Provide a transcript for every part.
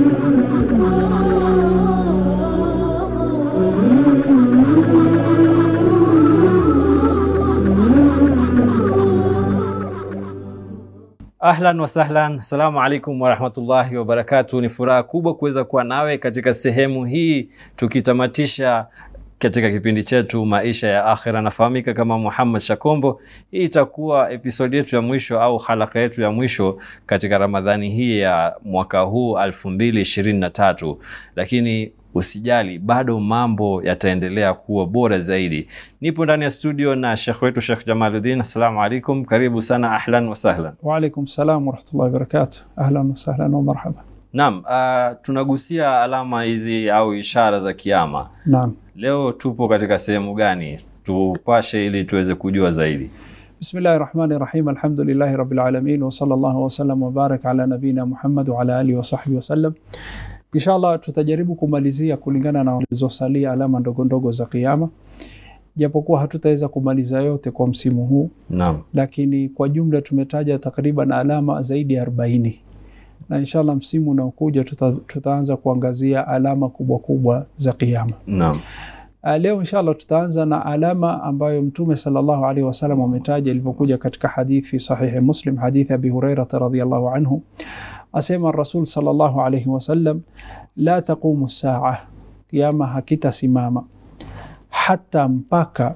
Ahlan wasahlan, assalamu alaikum warahmatullahi wabarakatu. Ni furaha kubwa kuweza kuwa nawe katika sehemu hii tukitamatisha katika kipindi chetu maisha ya akhira. Nafahamika kama Muhammad Shakombo. Hii itakuwa episodi yetu ya mwisho au halaka yetu ya mwisho katika Ramadhani hii ya mwaka huu elfu mbili ishirini na tatu, lakini usijali, bado mambo yataendelea kuwa bora zaidi. Nipo ndani ya studio na shekh wetu Shekh Jamaluddin. Assalamu alaikum, karibu sana. Ahlan wasahlan. Waalaikum salam warahmatullahi wabarakatuh. Ahlan wasahlan wa marhaba. Naam, uh, tunagusia alama hizi au ishara za kiama. Naam, Leo tupo katika sehemu gani? Tupashe ili tuweze kujua zaidi. bismillahi rahmani rahim. Alhamdulillahi rabbil alamin wa sallallahu wa sallam wa barak ala nabina Muhammad wa ala alihi wa sahbihi wasallam. Inshallah tutajaribu kumalizia kulingana na zilizosalia alama ndogo ndogo za kiyama, japokuwa hatutaweza kumaliza yote kwa msimu huu, Naam, lakini kwa jumla tumetaja takriban alama zaidi ya 40 na inshallah msimu unaokuja tuta, tutaanza kuangazia alama kubwa kubwa za kiyama. naam, Uh, leo inshallah tutaanza na alama ambayo Mtume sallallahu alaihi wasallam ametaja ilivyokuja katika hadithi sahihi Muslim, hadithi Abi Hurairah radhiyallahu anhu, asema Rasul sallallahu alaihi wasallam, la taqumu saa, kiyama hakitasimama hata mpaka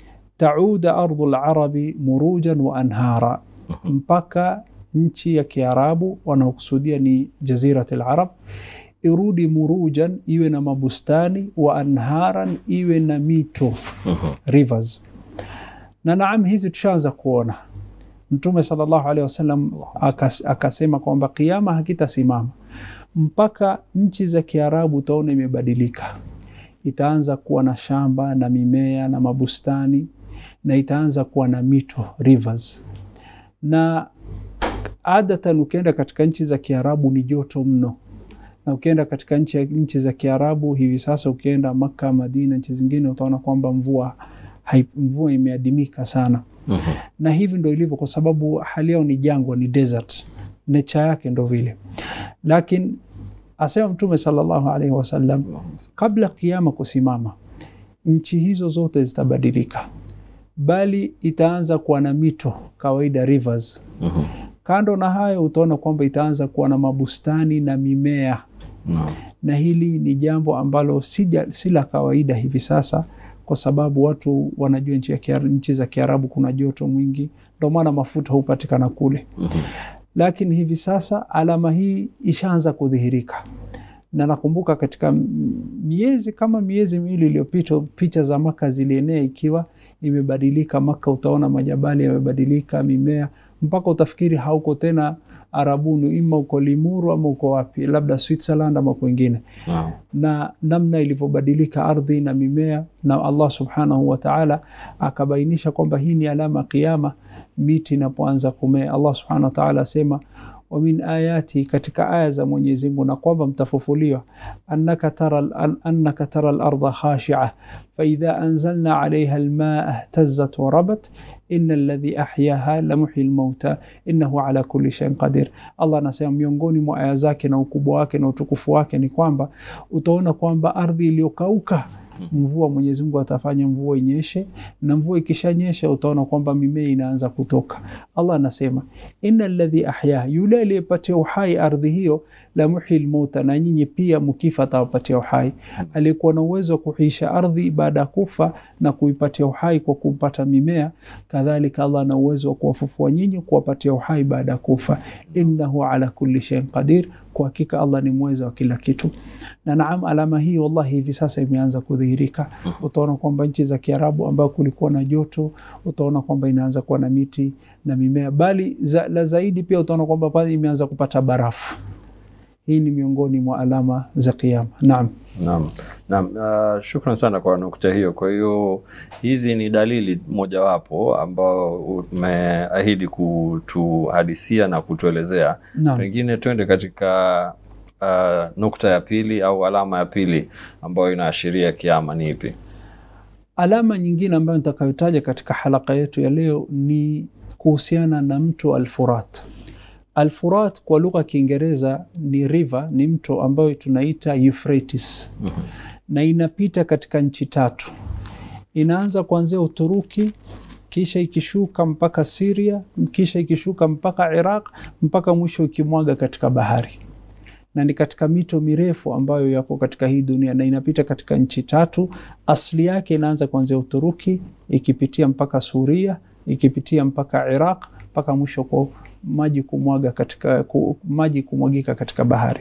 tauda ardhu larabi murujan wa anhara, mpaka nchi ya Kiarabu wanaokusudia ni jazirat larab irudi murujan, iwe na mabustani wa anharan, iwe na mito rivers. Na naam, hizi tushaanza kuona. Mtume sallallahu alaihi wasallam akas, akasema kwamba kiama hakitasimama mpaka nchi za Kiarabu utaona imebadilika, itaanza kuwa na shamba na mimea na mabustani na itaanza kuwa na mito rivers. Na adatan ukienda katika nchi za Kiarabu ni joto mno na ukienda katika nchi, nchi za Kiarabu hivi sasa, ukienda Makka, Madina, nchi zingine utaona kwamba mvua hai, mvua imeadimika sana, na hivi ndo ilivyo, kwa sababu hali yao ni jangwa, ni desert, nature yake ndo vile. Lakini asema Mtume sallallahu alaihi wasallam, kabla kiama kusimama, nchi hizo zote zitabadilika, bali itaanza kuwa na mito kawaida, rivers Kando na hayo utaona kwamba itaanza kuwa na mabustani na mimea naam, na hili ni jambo ambalo sija- si la kawaida hivi sasa, kwa sababu watu wanajua nchi, ya Kiara- nchi za Kiarabu kuna joto mwingi, ndio maana mafuta hupatikana kule. Lakini hivi sasa alama hii ishaanza kudhihirika, na nakumbuka katika m- miezi kama miezi miwili iliyopita picha za Maka zilienea ikiwa imebadilika. Maka utaona majabali yamebadilika, mimea mpaka utafikiri hauko tena Arabuni, ima uko Limuru ama uko wapi, labda Switzerland ama kwengine, naam, na namna ilivyobadilika ardhi na mimea, na Allah subhanahu wa ta'ala akabainisha kwamba hii ni alama kiama, miti inapoanza kumea. Allah subhanahu wa ta'ala asema wa min ayati, katika aya za Mwenyezi Mungu na kwamba mtafufuliwa, annaka tara al- annaka tara al-ardha khashi'a fa idha anzalna 'alayha al-ma'a ihtazzat wa rabat inna alladhi ahyaha la muhyi al-mauta innahu ala kulli shay'in qadir. Allah anasema miongoni mwa aya zake na ukubwa wake na utukufu wake ni kwamba utaona kwamba ardhi iliyokauka mvua Mwenyezi Mungu atafanya mvua inyeshe, na mvua ikishanyesha utaona kwamba mimea inaanza kutoka. Allah anasema inna alladhi ahya, yule aliyepatia uhai ardhi hiyo, la muhyi lmauta, na nyinyi pia mkifa atawapatia uhai. Aliyekuwa na uwezo wa kuhisha ardhi baada ya kufa na kuipatia uhai kwa kupata mimea, kadhalika Allah ana uwezo wa kuwafufua nyinyi, kuwapatia uhai baada ya kufa. Innahu ala kulli shay'in qadir, kwa hakika Allah ni mweza wa kila kitu. Na naam, alama hii wallahi hivi sasa imeanza kudhihirika. Utaona kwamba nchi za Kiarabu ambayo kulikuwa na joto, utaona kwamba inaanza kuwa na miti na mimea, bali za, la zaidi pia utaona kwamba pale imeanza kupata barafu. Hii ni miongoni mwa alama za Kiyama. Naam, naam, naam. Uh, shukran sana kwa nukta hiyo. Kwa hiyo hizi ni dalili mojawapo ambao umeahidi kutuhadisia na kutuelezea. naam. Pengine twende katika uh, nukta ya pili au alama ya pili ambayo inaashiria kiama ni ipi? Alama nyingine ambayo nitakayotaja katika halaka yetu ya leo ni kuhusiana na mto Al-Furat. Alfurat kwa lugha ya Kiingereza ni river, ni mto ambayo tunaita Euphrates na inapita katika nchi tatu. Inaanza kuanzia Uturuki, kisha ikishuka mpaka Syria, kisha ikishuka mpaka Iraq, mpaka mwisho ikimwaga katika bahari na ni katika mito mirefu ambayo yako katika hii dunia na inapita katika nchi tatu. Asili yake inaanza kuanzia Uturuki ikipitia mpaka Suria ikipitia mpaka Iraq mpaka mwisho kwa maji kumwaga katika ku, maji kumwagika katika bahari.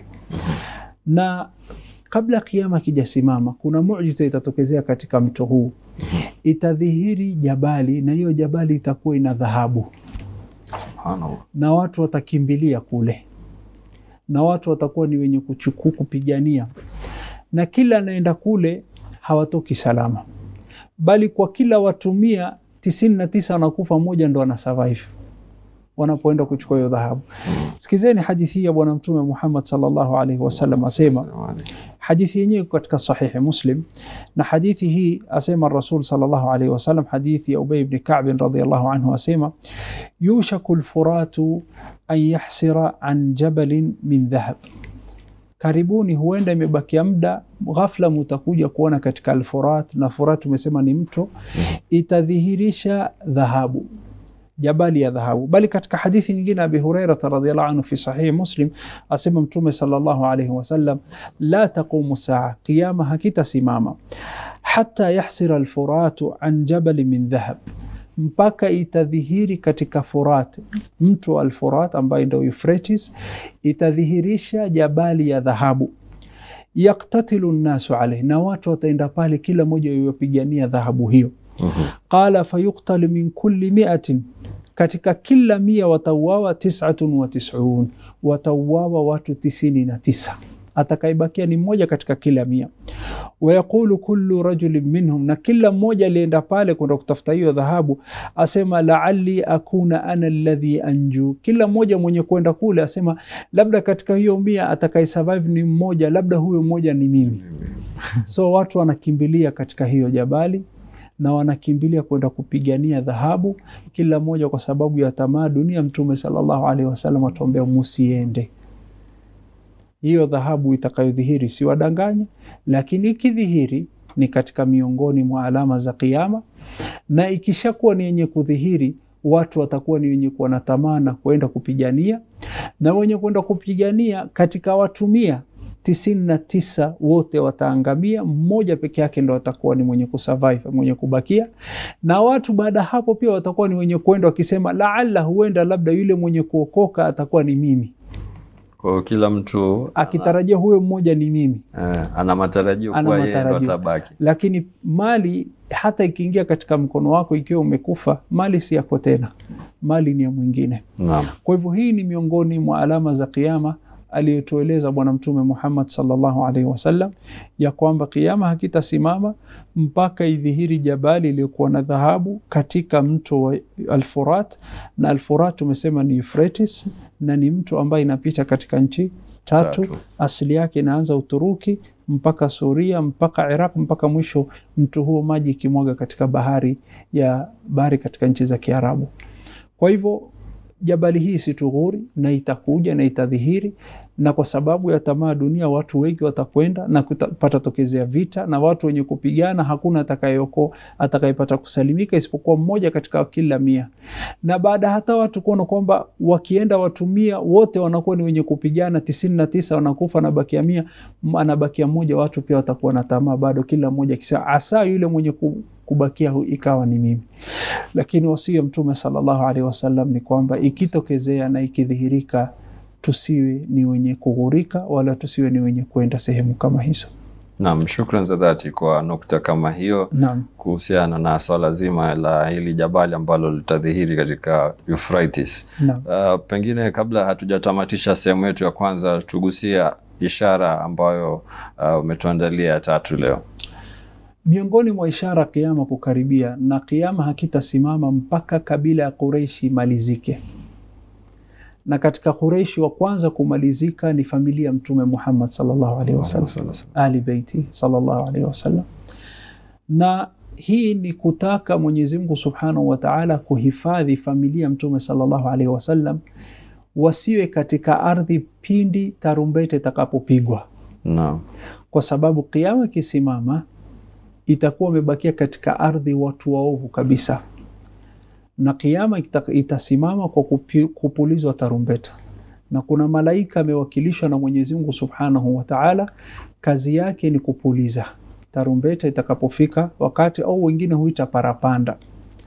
Na kabla kiama kijasimama, kuna muujiza itatokezea katika mto huu, itadhihiri jabali, na hiyo jabali itakuwa ina dhahabu Subhanallah. na watu watakimbilia kule na watu watakuwa ni wenye kuchukua kupigania, na kila anaenda kule hawatoki salama, bali kwa kila watu mia tisini na tisa wanakufa, mmoja ndo ana survive wanapoenda kuchukua hiyo dhahabu. Sikizeni hadithi hii ya Bwana Mtume Muhammad sallallahu alaihi wasallam asema hadithi yenyewe iko katika sahihi Muslim, na hadithi hii asema Rasul sallallahu alaihi wasallam, hadithi ya Ubay ibn Ka'b radhiyallahu anhu asema, yushaku lfuratu an yahsira an jabalin min dhahab, karibuni huenda imebakia muda, ghafla mutakuja kuona katika Alfurat, na Furat tumesema ni mto, itadhihirisha dhahabu jabali ya dhahabu. Bali katika hadithi nyingine Abi Hurairata radhiallahu anhu fi sahihi Muslim asema Mtume sallallahu alayhi wasallam, la taqumu saa, qiyama hakitasimama hata yahsira alfuratu an jabali min dhahab, mpaka itadhihiri katika Furat, mto wa Alfurat ambayo ndio Euphrates, itadhihirisha jabali ya dhahabu yaktatilu nnasu alayhi, na watu wataenda pale, kila mmoja yopigania dhahabu hiyo. Qala fayuktalu min kulli miatin katika kila mia watauawa tisatun wa tisun, watauawa watu tisini na tisa. Atakaibakia ni mmoja katika kila mia. Wayaqulu kullu rajulin minhum, na kila mmoja alienda pale kwenda kutafuta hiyo dhahabu asema laali akuna ana alladhi anju. Kila mmoja mwenye kwenda kule asema labda katika hiyo mia atakayesurvive ni mmoja, labda huyo mmoja ni mimi. So watu wanakimbilia katika hiyo jabali na wanakimbilia kwenda kupigania dhahabu, kila mmoja kwa sababu ya tamaa dunia. Mtume sallallahu alaihi wasallam atuambia musiende. Hiyo dhahabu itakayodhihiri siwadanganye, lakini ikidhihiri ni katika miongoni mwa alama za Kiyama, na ikishakuwa ni yenye kudhihiri watu watakuwa ni wenye kuwa na tamaa na kwenda kupigania, na wenye kwenda kupigania katika watu mia tisini na tisa wote wataangamia, mmoja peke yake ndo atakuwa ni mwenye kusurvive, mwenye kubakia. Na watu baada hapo pia watakuwa ni wenye kwenda wakisema, laala, huenda labda yule mwenye kuokoka atakuwa ni mimi, Kwa hiyo kila mtu akitarajia huyo mmoja ni mimi. eh, ana matarajio Ana kuwa yeye ndo matarajio. atabaki. Lakini mali hata ikiingia katika mkono wako, ikiwa umekufa, mali si yako tena, mali ni ya mwingine. Naam. Kwa hivyo hii ni miongoni mwa alama za Kiyama aliyotueleza Bwana Mtume Muhammad sallallahu alaihi wasallam ya kwamba kiama hakitasimama mpaka idhihiri jabali iliyokuwa na dhahabu katika mto wa Alfurat, na Alfurat tumesema ni Euphrates, na ni mto ambaye inapita katika nchi tatu. Tatu. Asili yake inaanza Uturuki mpaka Suria mpaka Iraq mpaka mwisho mto huo maji ikimwaga katika bahari ya bahari katika nchi za Kiarabu. Kwa hivyo jabali hii situghuri na itakuja na itadhihiri, na kwa sababu ya tamaa dunia watu wengi watakwenda na kupata tokezea vita, na watu wenye kupigana hakuna atakayeko atakayepata kusalimika isipokuwa mmoja katika kila mia. Na baada hata watu kuona kwamba wakienda watu mia wote wanakuwa ni wenye kupigana, tisini na tisa wanakufa, anabakia mia, anabakia mmoja, watu pia watakuwa na tamaa bado, kila mmoja akisema asa yule mwenye ku- kubakia hu- ikawa ni mimi. Lakini wasia Mtume sallallahu alaihi wasallam ni kwamba ikitokezea na ikidhihirika, tusiwe ni wenye kughurika wala tusiwe ni wenye kwenda sehemu kama hizo. Naam, shukran za dhati kwa nukta kama hiyo Naam, kuhusiana na swala zima la hili jabali ambalo litadhihiri katika Euphrates. naam. Uh, pengine kabla hatujatamatisha sehemu yetu ya kwanza, tugusia ishara ambayo uh, umetuandalia ya tatu leo. Miongoni mwa ishara kiama kukaribia, na kiama hakitasimama mpaka kabila ya Quraishi imalizike. Na katika Quraishi wa kwanza kumalizika ni familia ya Mtume Muhammad sallallahu alaihi wasallam, ali beiti sallallahu alaihi wasallam. Na hii ni kutaka Mwenyezi Mungu subhanahu wa taala kuhifadhi familia ya Mtume sallallahu alaihi wasallam wasiwe katika ardhi pindi tarumbeta itakapopigwa, Naam. kwa sababu kiama ikisimama itakuwa wamebakia katika ardhi watu waovu kabisa, na kiama kita- itasimama kwa kupi- kupulizwa tarumbeta, na kuna malaika amewakilishwa na Mwenyezi Mungu Subhanahu wa Ta'ala, kazi yake ni kupuliza tarumbeta itakapofika wakati, au wengine huita parapanda,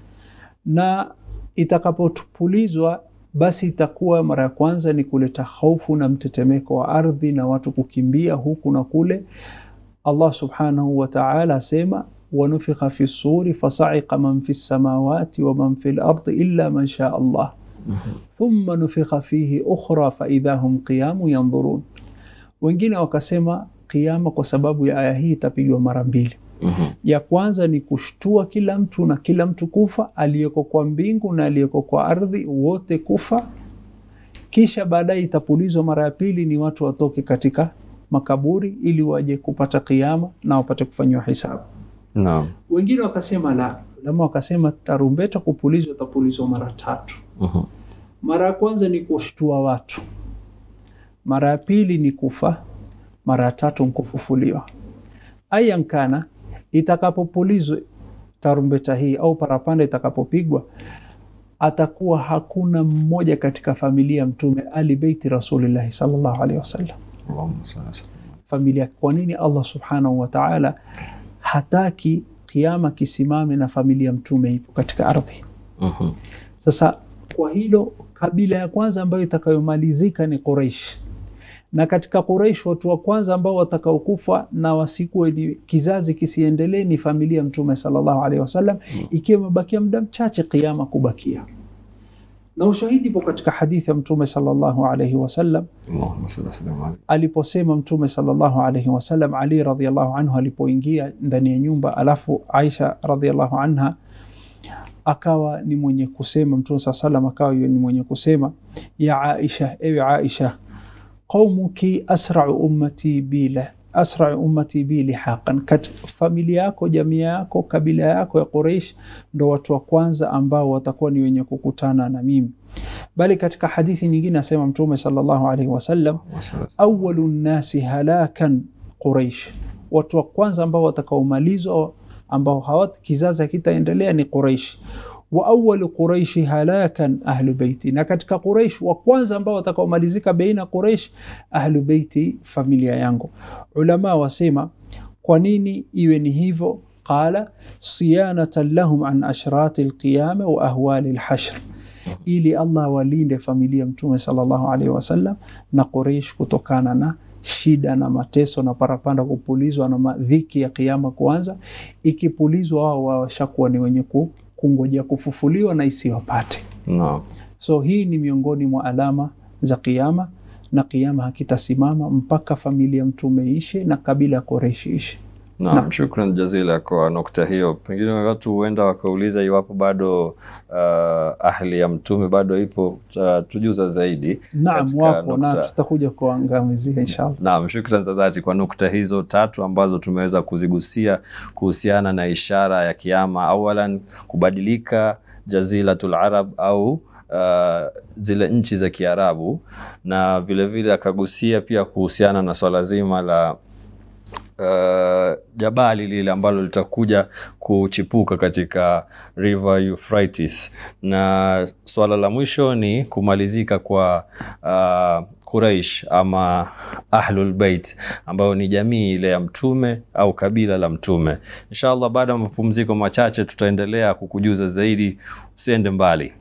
na itakapopulizwa basi itakuwa mara ya kwanza ni kuleta hofu na mtetemeko wa ardhi na watu kukimbia huku na kule. Allah subhanahu wa ta'ala asema wanufikha fi suri fasa'iqa man fi samawati wa man fi lardi illa man shaa Allah thumma nufikha fihi ukhra faidha hum qiyamu yandhurun. Wengine wakasema qiyama kwa sababu ya aya hii itapigwa mara mbili. Mhm. Ya kwanza ni kushtua kila mtu na kila mtu kufa, aliyeko kwa mbingu na aliyeko kwa ardhi wote kufa. Kisha baadaye itapulizwa mara ya pili, ni watu watoke katika makaburi ili waje kupata kiama na wapate kufanyiwa hisabu. Naam. Wengine wakasema la, lama wakasema tarumbeta kupulizwa itapulizwa mara tatu. Mhm. Mara ya kwanza ni kushtua watu, mara ya pili ni kufa, mara ya tatu ni kufufuliwa. Ayan kana, itakapopulizwa tarumbeta hii au parapanda itakapopigwa, atakuwa hakuna mmoja katika familia ya Mtume ali beiti Rasulillahi sallallahu alaihi wasallam Allahumma salli ala sayyidina familia. Kwa nini Allah subhanahu wa ta'ala hataki kiama kisimame na familia ya Mtume ipo katika ardhi? Mhm. Sasa kwa hilo, kabila ya kwanza ambayo itakayomalizika ni Quraish, na katika Quraish watu wa kwanza ambao watakaokufa na wasikuwe ni kizazi kisiendelee ni familia ya Mtume sallallahu alaihi wasallam, ikiwa imebakia muda mchache kiama kubakia. Na ushahidi ipo katika hadithi ya Mtume sallallahu alaihi wasallam Allahumma salli ala sayyidina Muhammad. aliposema Mtume sallallahu alaihi wasallam, Ali radhiallahu anhu alipoingia ndani ya nyumba, alafu Aisha radhiallahu anha akawa ni mwenye kusema, Mtume saa salam akawa ni mwenye kusema, ya Aisha, ewe Aisha, qaumuki asrau ummati bila asrau ummati bi lihaqan, kat familia yako, jamii yako, kabila yako ya Quraish ndo watu wa kwanza ambao watakuwa ni wenye kukutana na mimi. Bali katika hadithi nyingine asema Mtume sallallahu alaihi wasallam Allahumma salli ala sayyidina awalu nnasi halakan Quraish, watu wa kwanza ambao watakaomalizwa ambao hawat kizazi hakitaendelea ni Quraish. Wa awalu Quraishi halakan ahlu beiti, na katika Quraish wa kwanza ambao watakaomalizika baina Quraish ahlu beiti, familia yangu. Ulama wasema kwa nini iwe ni hivyo? Qala siyanatan lahum an ashrati alqiyama wa ahwali alhashr ili Allah walinde familia Mtume sallallahu alaihi wasallam na Quraish kutokana na shida na mateso na parapanda kupulizwa na madhiki ya kiama kuanza. Ikipulizwa wao washakuwa ni wenye ku- kungojea kufufuliwa na isiwapate. Naam. So hii ni miongoni mwa alama za kiama, na kiama hakitasimama mpaka familia Mtume ishe na kabila ya Quraish ishe. Naam, Naam. shukran jazila kwa nukta hiyo. Pengine watu huenda wakauliza iwapo bado uh, ahli ya mtume bado ipo, uh, tujuza zaidi. Naam, Katika wapo na nukta. tutakuja kuangamizia inshallah. Naam, shukran za dhati kwa nukta hizo tatu ambazo tumeweza kuzigusia kuhusiana na ishara ya kiama. Awalan, kubadilika jazilatul arab au uh, zile nchi za Kiarabu, na vilevile akagusia pia kuhusiana na swala zima la uh, jabali lile ambalo litakuja kuchipuka katika River Euphrates, na swala la mwisho ni kumalizika kwa uh, Quraish ama Ahlul Bait ambayo ni jamii ile ya mtume au kabila la mtume. Inshallah, baada ya mapumziko machache tutaendelea kukujuza zaidi. Usiende mbali.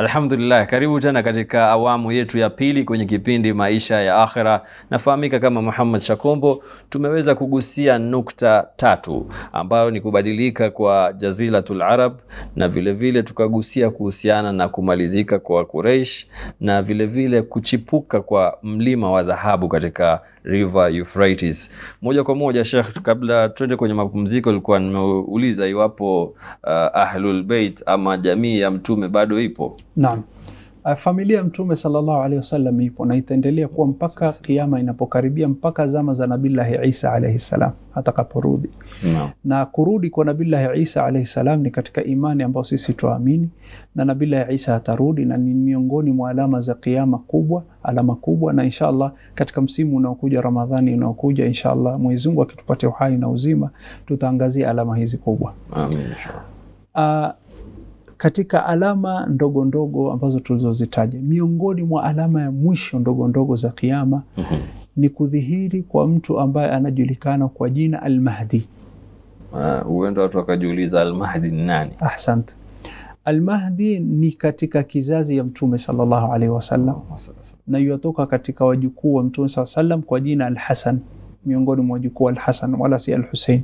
Alhamdulillah, karibu tena katika awamu yetu ya pili kwenye kipindi Maisha ya Akhira. Nafahamika kama Muhammad Shakombo. Tumeweza kugusia nukta tatu ambayo ni kubadilika kwa Jaziratul Arab na vilevile vile tukagusia kuhusiana na kumalizika kwa Quraysh na vilevile vile kuchipuka kwa mlima wa dhahabu katika River Euphrates. Moja kwa moja Sheikh, kabla tuende kwenye mapumziko, ilikuwa nimeuliza iwapo uh, Ahlul Bait ama jamii ya mtume bado ipo. Naam. Uh, familia ya Mtume sallallahu alaihi wasallam ipo na itaendelea kuwa mpaka kiama inapokaribia, mpaka zama za Nabillahi Isa alaihi salam atakaporudi. Naam. Na kurudi kwa Nabillahi Isa alaihi salam ni katika imani ambayo sisi tuamini, na Nabillahi Isa atarudi na ni miongoni mwa alama za kiama kubwa, alama kubwa, na inshallah katika msimu unaokuja Ramadhani unaokuja, inshallah Mwenyezi Mungu akitupatia uhai na uzima, tutaangazia alama hizi kubwa. Amin, inshallah. Uh, katika alama ndogo ndogo ambazo tulizozitaja, miongoni mwa alama ya mwisho ndogo ndogo za kiama Mhm. ni kudhihiri kwa mtu ambaye anajulikana kwa jina Almahdi. Ah, huenda watu wakajiuliza Almahdi ni nani? Ahsant. Almahdi ni katika kizazi ya Mtume sallallahu alaihi wasallam na yuatoka katika wajukuu wa Mtume sallallahu alaihi wasallam kwa jina Alhasan, miongoni mwa wajukuu wa Alhasan wala si Alhusein.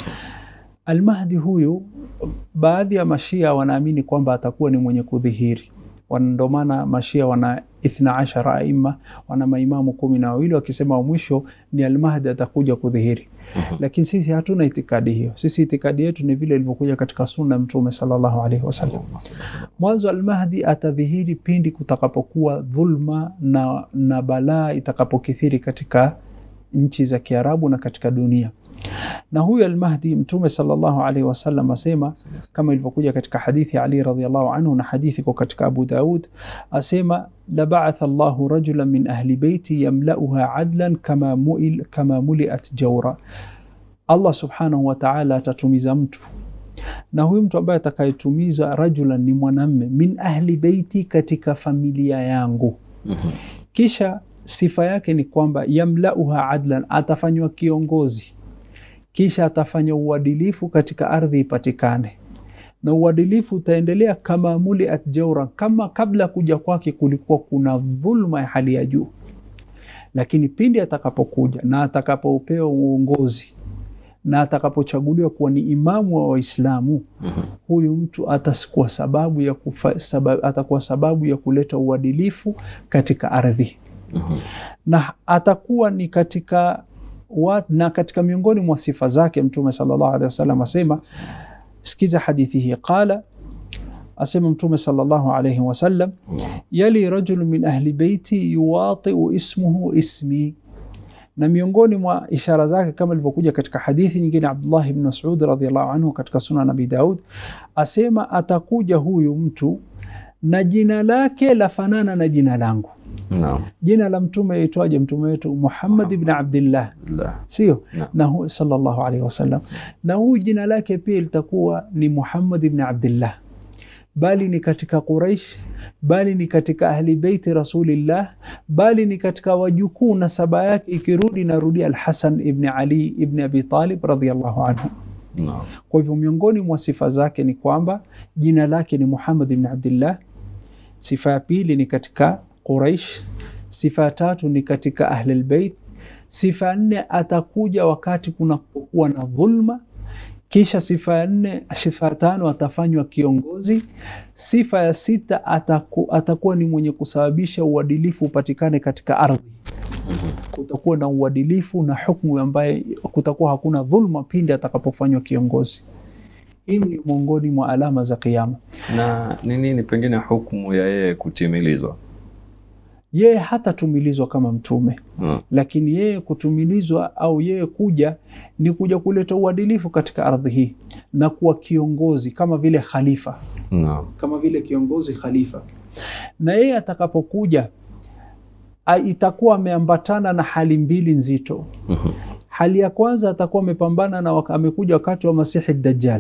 Almahdi huyu, baadhi ya mashia wanaamini kwamba atakuwa ni mwenye kudhihiri. Wana- Ndio maana mashia wana ithna ashara aima, wana maimamu kumi na wawili wakisema wa mwisho ni Almahdi atakuja kudhihiri. Lakini sisi hatuna itikadi hiyo. Sisi itikadi yetu ni vile ilivyokuja katika sunna ya Mtume sallallahu alaihi wasallam. Mwanzo Almahdi atadhihiri pindi kutakapokuwa dhulma na, na balaa itakapokithiri katika nchi za Kiarabu na katika dunia. Na huyu Almahdi Mtume sallallahu alaihi wasallam asema kama ilivyokuja katika hadithi ya Ali radhiallahu anhu na hadithi iko katika Abu Daud, asema la ba'atha Allahu rajulan min ahli beiti yamlauha adlan kama, muil, kama muliat jaura, Allah subhanahu wa ta'ala atatumiza mtu na huyu mtu ambaye atakayetumiza rajulan ni mwanamme min ahli beiti, katika familia yangu. Mhm. Kisha sifa yake ni kwamba yamlauha adlan, atafanywa kiongozi, kisha atafanya uadilifu katika ardhi ipatikane, na uadilifu utaendelea kama muliat jaura, kama kabla kuja kwake kulikuwa kuna dhulma ya hali ya juu, lakini pindi atakapokuja na atakapopewa uongozi na atakapochaguliwa kuwa ni imamu wa Waislamu, Mhm. huyu mtu atakuwa sababu ya kufa, sababu, atakuwa sababu ya kuleta uadilifu katika ardhi Mhm. na atakuwa ni katika wa, na katika miongoni mwa sifa zake Mtume sallallahu alaihi wasallam asema, sikiza hadithi hii, qala asema Mtume sallallahu alaihi wasallam, yali rajulu min ahli beiti yuwatiu ismuhu ismi na miongoni mwa ishara zake kama ilivyokuja katika hadithi nyingine Abdullah ibn Mas'ud radhiyallahu anhu katika Sunan Abi Daud asema, atakuja huyu mtu na jina lake lafanana na jina langu. Naam. Jina la mtume aitwaje? Mtume wetu Muhammad ibn Abdillah, La. sio Naam. na hu, sallallahu alaihi wasallam, na huyu jina lake pia litakuwa ni Muhammad ibn Abdillah, bali ni katika Quraish, bali ni katika ahli beiti Rasulillah, bali ni katika wajukuu nasaba yake ikirudi narudi Alhasan ibn Ali ibn Abi Talib radhiyallahu anhu. Naam. Kwa hivyo miongoni mwa sifa zake ni kwamba jina lake ni Muhammad ibn Abdillah. Sifa ya pili ni katika Quraish. Sifa ya tatu ni katika Ahlul Bait. Sifa ya nne atakuja wakati kunapokuwa na dhulma. Kisha sifa ya nne, sifa ya tano atafanywa kiongozi. Sifa ya sita ataku, atakuwa ni mwenye kusababisha uadilifu upatikane katika ardhi kutakuwa na uadilifu na hukumu ambaye kutakuwa hakuna dhulma pindi atakapofanywa kiongozi. Hii ni miongoni mwa alama za Kiyama. Na ni nini pengine hukumu ya yeye kutimilizwa? Yeye hatatumilizwa kama mtume, Mm. lakini yeye kutumilizwa au yeye kuja ni kuja kuleta uadilifu katika ardhi hii na kuwa kiongozi kama vile khalifa, Naam. kama vile kiongozi khalifa. Na yeye atakapokuja a- itakuwa ameambatana na hali mbili nzito. Mhm. Hali ya kwanza atakuwa amepambana na waka, amekuja wakati wa Masihi Dajjal.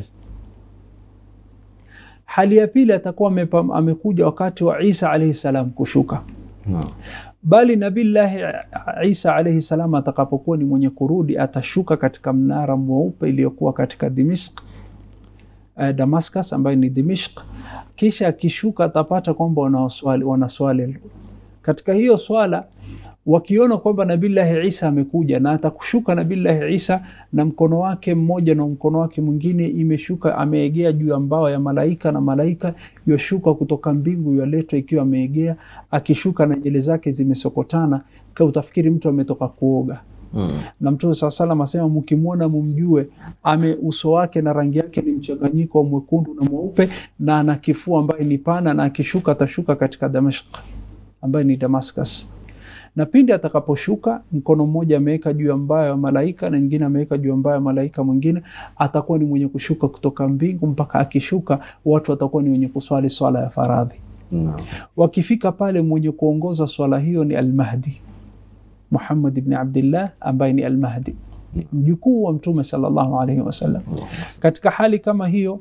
Hali ya pili atakuwa amepam- amekuja wakati wa Isa alaihi salam kushuka, Naam. bali Nabillahi Isa alaihi salam atakapokuwa ni mwenye kurudi atashuka katika mnara mweupe iliyokuwa katika Dimishk uh, Damascus ambayo ni Dimishq. Kisha akishuka atapata kwamba wanaswali, wanaswali katika hiyo swala wakiona kwamba Nabillahi Isa amekuja na atakushuka Nabillahi Isa na mkono wake mmoja na mkono wake mwingine imeshuka, ameegea juu ya mbawa ya malaika, na malaika yoshuka kutoka mbingu yaletwa ikiwa ameegea, akishuka na nywele zake zimesokotana, ka utafikiri mtu ametoka kuoga. Mm. Na Mtume saa salam asema mkimwona mumjue, ame uso wake na rangi yake ni mchanganyiko wa mwekundu na mweupe, na ana kifua ambaye ni pana, na akishuka atashuka katika Damashq ambaye ni Damascus na pindi atakaposhuka mkono mmoja ameweka juu ya mbayo ya malaika na nyingine ameweka juu ya mbayo ya malaika mwingine, atakuwa ni mwenye kushuka kutoka mbingu mpaka akishuka, watu watakuwa ni wenye kuswali swala ya faradhi. Naam. Wakifika pale, mwenye kuongoza swala hiyo ni Almahdi Muhammad ibn Abdillah ambaye ni Almahdi, mjukuu wa Mtume sallallahu alaihi wasallam. Katika hali kama hiyo,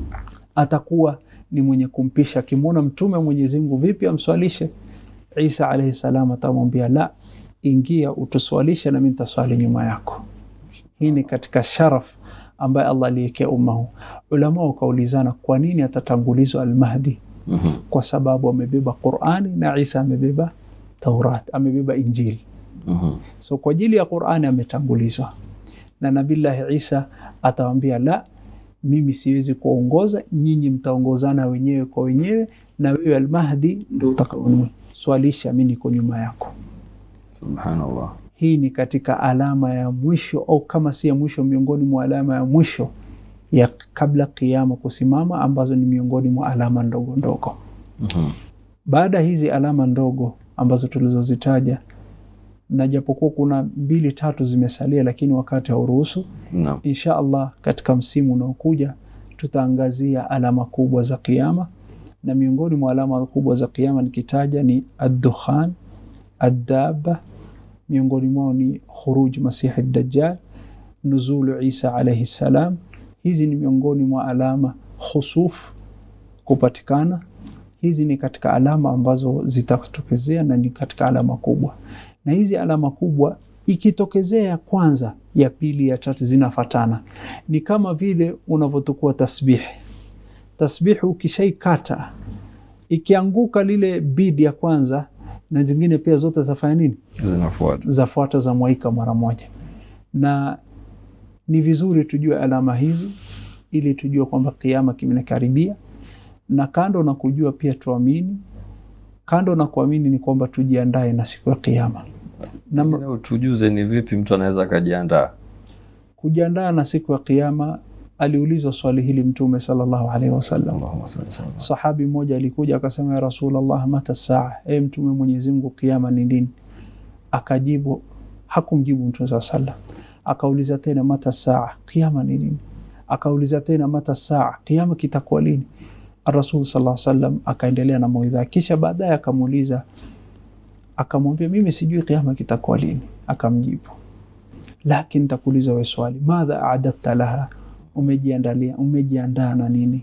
atakuwa ni mwenye kumpisha. Akimwona Mtume wa Mwenyezi Mungu, vipi amswalishe Isa alaihi salam atamwambia la, ingia utuswalishe nami nitaswali nyuma yako. Hii ni katika sharaf ambaye Allah aliwekea umma huu. Ulama wakaulizana kwa nini atatangulizwa Almahdi? Mhm. Kwa sababu amebeba Qurani na Isa amebeba Taurat, amebeba Injili. Mhm. So kwa ajili ya Qurani ametangulizwa, na Nabillahi Isa atawambia la, mimi siwezi kuongoza, nyinyi mtaongozana wenyewe kwa wenyewe, na wewe Almahdi ndo utakaoniswalisha, mi niko nyuma yako. Subhanallah. Hii ni katika alama ya mwisho au kama si ya mwisho, miongoni mwa alama ya mwisho ya kabla kiama kusimama, ambazo ni miongoni mwa alama ndogo ndogo. Mhm. Baada ya hizi alama ndogo ambazo tulizozitaja, na japokuwa kuna mbili tatu zimesalia, lakini wakati hauruhusu, Naam. insha Allah katika msimu unaokuja tutaangazia alama kubwa za kiama, na miongoni mwa alama kubwa za kiama nikitaja ni addukhan, addaba, miongoni mwao ni khuruj masihi dajjal, nuzulu Isa alaihi salam. Hizi ni miongoni mwa alama khusuf kupatikana. Hizi ni katika alama ambazo zitatokezea na ni katika alama kubwa, na hizi alama kubwa ikitokezea ya kwanza, ya pili, ya tatu zinafatana. Ni kama vile unavyotukua tasbihi. Tasbihi ukishaikata ikianguka lile bidi ya kwanza, na zingine pia zote zafanya nini? Zinafuata. Zafuata za mwaika mara moja, na ni vizuri tujue alama hizi ili tujue kwamba kiama kimekaribia, na kando na kujua pia tuamini. Kando na kuamini ni kwamba tujiandae na siku ya kiama na Pengine utujuze ni vipi mtu anaweza akajiandaa. kujiandaa na siku ya kiama. Aliulizwa swali hili Mtume sallallahu alaihi wasallam. Allahumma salli ala Muhammad. Sahabi mmoja alikuja akasema, ya Rasulullah, mata saa, e Mtume Mwenyezi Mungu, kiama ni lini? Akajibu, hakumjibu Mtume saa sallam. Akauliza tena, mata saa, kiama ni lini? Akauliza tena, mata saa, kiama kitakuwa lini? Rasul sallallahu alaihi wasallam akaendelea na mawaidha, kisha baadaye akamuuliza, akamwambia, mimi sijui kiama kitakuwa lini. Akamjibu, lakini nitakuuliza wewe swali, madha aadatta laha, umejiandalia umejiandaa na nini?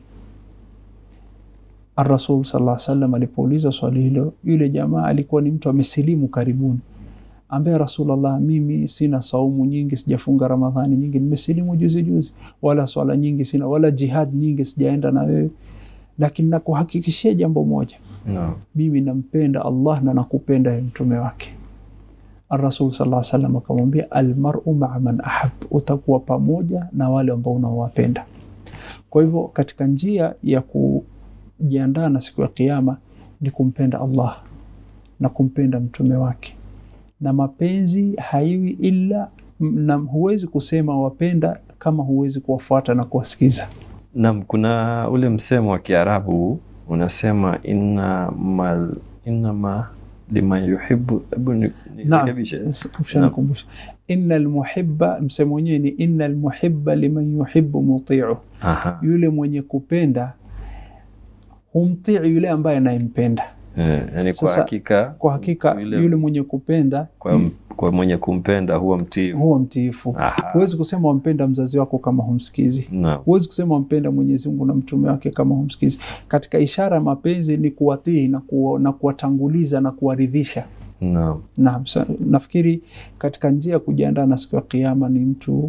Arasul sallallahu alaihi wasallam alipouliza swali hilo, yule jamaa alikuwa ni mtu amesilimu karibuni, ambaye Rasulullah, mimi sina saumu nyingi, sijafunga Ramadhani nyingi, nimesilimu juzi juzi, wala swala nyingi sina, wala jihad nyingi sijaenda na wewe, lakini nakuhakikishia jambo moja, Naam. mimi nampenda Allah na nakupenda ya mtume wake. Arasul sallallahu alaihi wasallam akamwambia, almaru maa man ahab, utakuwa pamoja na wale ambao unaowapenda. Kwa hivyo katika njia ya kujiandaa na siku ya Kiyama ni kumpenda Allah na kumpenda mtume wake, na mapenzi haiwi ila na huwezi kusema wapenda kama huwezi kuwafuata na kuwasikiza. Naam, kuna ule msemo wa Kiarabu unasema inna mal innama liman yuhibbu. Hebu ni- nirekebishe. Ushanikumbusha, inna almuhibba, msemo wenyewe ni inna almuhibba liman yuhibbu mutiu, Aha. yule mwenye kupenda humtii yule ambaye anayempenda. Eh, yani kwa Sasa, hakika Kwa hakika Yule- yule mwenye kupenda kwa, kwa mwenye kumpenda huwa mtiifu. huwa mtiifu. Aha. Huwezi kusema wampenda mzazi wako kama humsikizi. Naam. Huwezi kusema wampenda Mwenyezi Mungu na mtume wake kama humsikizi. Katika ishara ya mapenzi ni kuwatii na, kuwa, na kuwatanguliza na kuwaridhisha. Naam. Naam, sa- nafikiri katika njia ya kujiandaa na siku ya Kiyama ni mtu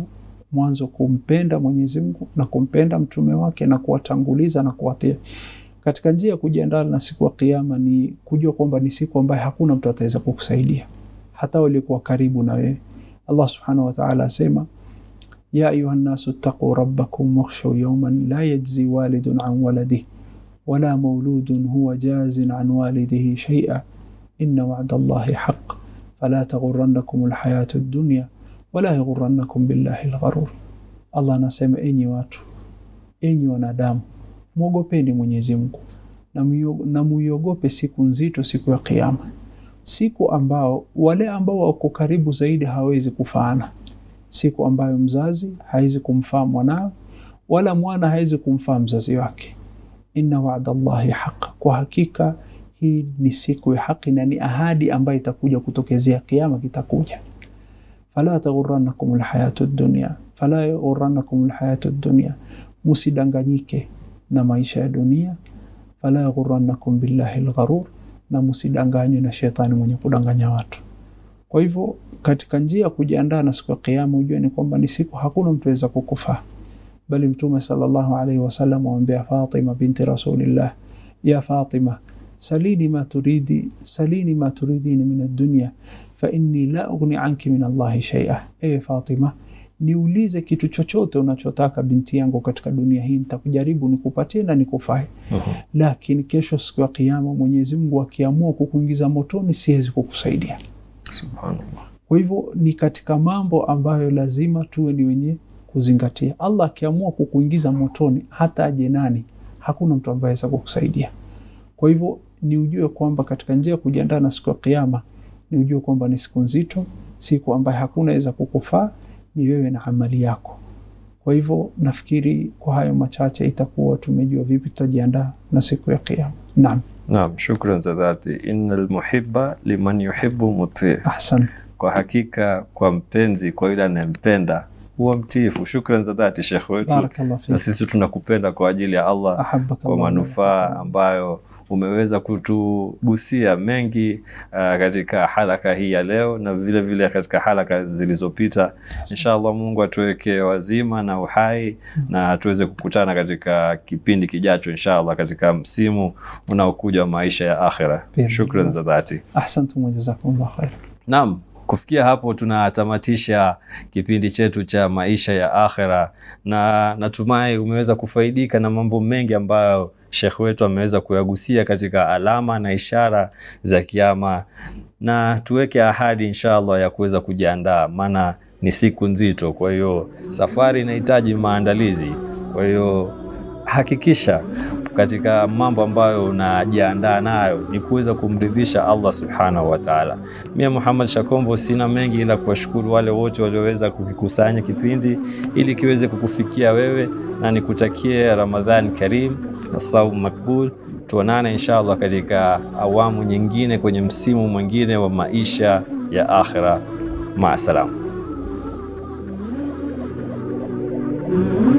mwanzo kumpenda Mwenyezi Mungu na kumpenda mtume wake na kuwatanguliza na kuwatia katika njia ya kujiandaa na siku ya Kiyama ni kujua kwamba ni siku ambayo hakuna mtu ataweza kukusaidia hata waliokuwa karibu na wewe. Allah subhanahu wa ta'ala asema ya ayuha nnasu ttaquu rabbakum wakhshaw yawman la yajzi walidun an waladihi wala mauludun huwa jazin an walidihi shay'a inna wa'da Allahi haqq fala taghurrannakum alhayatu ad-dunya wala yaghurrannakum billahi al-gharur. Allah anasema enyi watu, enyi wanadamu, mwogopeni Mwenyezi Mungu na muiogope siku nzito, siku ya Kiyama, siku ambao wale ambao wako karibu zaidi hawezi kufaana, siku ambayo mzazi hawezi kumfaa mwanawe wala mwana hawezi kumfaa mzazi wake. Inna wa'da Allahi haq, kwa hakika hii ni siku ya haki na ni ahadi ambayo itakuja kutokezea, Kiyama kitakuja. Fala taghurrannakum alhayatu dunya, fala yaghurrannakum alhayatu dunya, musidanganyike na maisha ya dunia. Fala yaghurrannakum billahi algharur, na musidanganywe na shetani mwenye kudanganya watu. Kwa hivyo katika njia ya kujiandaa na siku ya Kiyama, ujue ni kwamba ni siku hakuna mtu aweza kukufaa, bali Mtume sallallahu alaihi wasallam amwambia Fatima binti Rasulillah, ya Fatima salini ma turidi salini ma turidini min ad-dunya fa inni la ughni anki min Allahi shay'a, ewe Fatima, niulize kitu chochote unachotaka binti yangu katika dunia hii, nitakujaribu nikupatie na nikufai. Mhm. Lakini kesho siku ya Kiyama Mwenyezi Mungu akiamua kukuingiza motoni, siwezi kukusaidia. Subhanallah. Kwa hivyo ni katika mambo ambayo lazima tuwe ni wenye kuzingatia. Allah akiamua kukuingiza motoni, hata aje nani, hakuna mtu ambaye aweza kukusaidia. Kwa hivyo ni ujue kwamba katika njia ya kujiandaa na siku ya Kiyama ni ujue kwamba ni siku nzito, siku ambayo hakuna aweza kukufaa, ni wewe na amali yako. Kwa hivyo nafikiri kwa hayo machache itakuwa tumejua vipi tutajiandaa na siku ya Kiyama. Naam, Naam, shukran za dhati. Innal muhibba liman yuhibbu mutii, ahsan. kwa hakika kwa mpenzi, kwa yule anayempenda huwa mtiifu. Shukran za dhati Shekh wetu, Barakallah na fik. sisi tunakupenda kwa ajili ya Allah, Ahabbaka kwa Allah. manufaa ambayo umeweza kutugusia mengi uh, katika halaka hii ya leo na vile vile katika halaka zilizopita. Inshallah Mungu atuweke wazima na uhai na tuweze kukutana katika kipindi kijacho inshallah, katika msimu unaokuja wa maisha ya akhira. Biidhnillah. Shukran za dhati. Ahsantum wa jazakumullah khair. Naam, kufikia hapo tunatamatisha kipindi chetu cha maisha ya akhira, na natumai umeweza kufaidika na mambo mengi ambayo shekh wetu ameweza kuyagusia katika alama na ishara za kiama, na tuweke ahadi inshallah ya kuweza kujiandaa, maana ni siku nzito. Kwa hiyo safari inahitaji maandalizi. Kwa hiyo hakikisha katika mambo ambayo unajiandaa nayo ni kuweza kumridhisha Allah subhanahu wa ta'ala. Mimi Muhammad Shakombo sina mengi ila kuwashukuru wale wote walioweza kukikusanya kipindi ili kiweze kukufikia wewe, na nikutakie Ramadhan Karim na saum makbul. Tuonane inshallah katika awamu nyingine kwenye msimu mwingine wa maisha ya akhira. Maasalam.